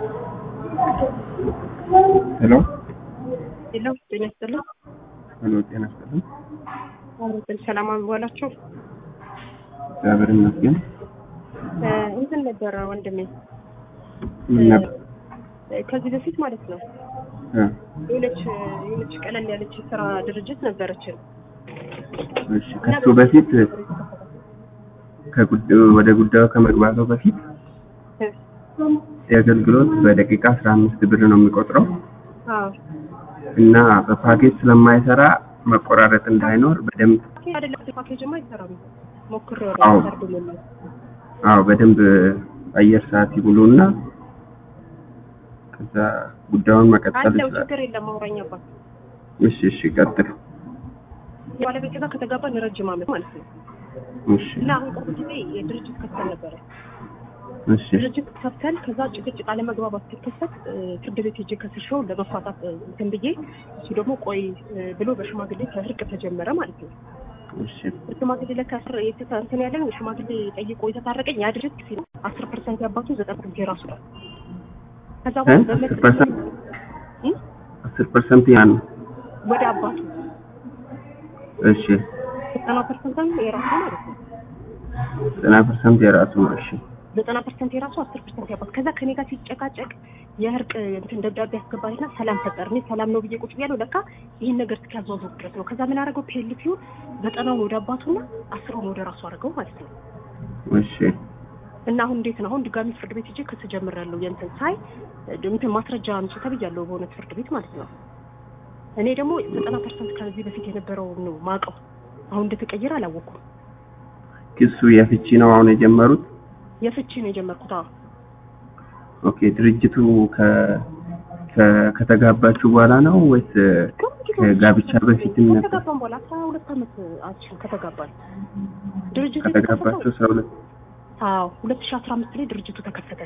ሄሎ ሄሎ ጤና ይስጥልኝ። ሄሎ፣ ጤና ይስጥልኝ። አለይኩም ሰላም አምባላችሁ። እግዚአብሔር ይመስገን። እንትን ነበረ ወንድሜ ምን ነበር? እ፣ ከዚህ በፊት ማለት ነው እ፣ የሆነች የሆነች ቀለል ያለች የስራ ድርጅት ነበረችን እሺ ከሱ በፊት ከጉዳዩ ወደ ጉዳዩ ከመግባቱ በፊት እ፣ የአገልግሎት በደቂቃ 15 ብር ነው የሚቆጥረው አዎ እና በፓኬጅ ስለማይሰራ መቆራረጥ እንዳይኖር በደንብ አይደለም ፓኬጅማ አይሰራም። ሞክሬው አዎ። ነው ሰርድልኝ አዎ በደንብ አየር ሰዓት ይብሉና ከዛ ጉዳዩን መቀጠል አለው ይችላል። ችግር የለም አውራኛባት እሺ እሺ ቀጥል። ባለቤት ጋር ከተጋባን ረጅም ዓመት ማለት ነው እሺ እና አሁን ቅርብ ጊዜ የድርጅት ከፍተን ነበረ እሺ ድርጅት ከፍተን ከዛ ጭቅጭቅ አለመግባባት ሲከሰት እ፣ ፍርድ ቤት ሄጄ ከስሼው ለመፋታት እ፣ እንትን ብዬ እሱ ደግሞ ቆይ እ፣ ብሎ በሽማግሌ ከእርቅ ተጀመረ ማለት ነው። እሺ ሽማግሌ ለከስር እንትን ያለን ሽማግሌ ጠይቆ የተታረቀኝ ያ ድርጅት ሲል አስር ፐርሰንት ያባቱ ዘጠና ፐርሰንት የራሱ ነው። ከዛ እ? በኋላ አስር በመጥ- ፐርሰንት እ? አስር ፐርሰንት ያን ወደ አባቱ እሺ ዘጠና ፐርሰንት የራሱ ማለት ነው። ዘጠና ፐርሰንት የራሱ ነው። እሺ ዘጠና ፐርሰንት የራሱ አስር ፐርሰንት ያባት ከዛ ከኔ ጋር ሲጨቃጨቅ የእርቅ እንትን ደብዳቤ ያስገባልና ሰላም ፈጠር እኔ ሰላም ነው ብዬ ቁጭ ብያለሁ። ለካ ይህን ነገር እስኪያዟዙር ድረስ ነው። ከዛ ምን አደረገው ፔልቲውን ዘጠናውን ወደ አባቱና አስሩን ወደ ራሱ አድርገው ማለት ነው። እሺ እና አሁን እንዴት ነው? አሁን ድጋሚ ፍርድ ቤት ሄጄ ክስ ጀምሬያለሁ። የእንትን ሳይ እንትን ማስረጃ አምጪ ተብያለሁ በእውነት ፍርድ ቤት ማለት ነው። እኔ ደግሞ ዘጠና ፐርሰንት ከዚህ በፊት የነበረውን ነው ማውቀው። አሁን እንደተቀየረ አላወኩም። ክሱ የፍቺ ነው አሁን የጀመሩት። የፍቺ ነው የጀመርኩት። አዎ ኦኬ ድርጅቱ ከ ከ- ከተጋባችሁ በኋላ ነው ወይስ ከጋብቻ በፊትም ነበር? ከተጋባን በኋላ አስራ ሁለት ዓመት አችን ከተጋባን ድርጅቱ ከተጋባችሁ አስራ ሁለት አዎ ሁለት ሺህ አስራ አምስት ላይ ድርጅቱ ተከፈተ።